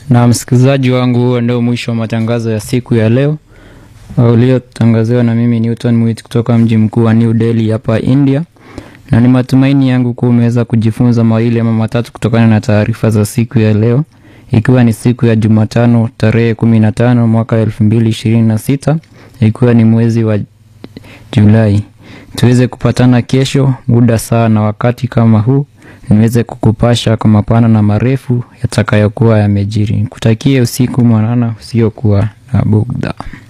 Na msikilizaji wangu, huo ndio mwisho wa matangazo ya siku ya leo uliotangaziwa na mimi Newton Mwit kutoka mji mkuu wa New Delhi hapa India, na ni matumaini yangu kuwa umeweza kujifunza mawili ama matatu kutokana na taarifa za siku ya leo, ikiwa ni siku ya Jumatano tarehe kumi na tano mwaka elfu mbili ishirini na sita ikiwa ni mwezi wa Julai. Tuweze kupatana kesho muda saa na wakati kama huu niweze kukupasha kwa mapana na marefu yatakayokuwa yamejiri. Kutakie usiku mwanana usiokuwa na bugdha.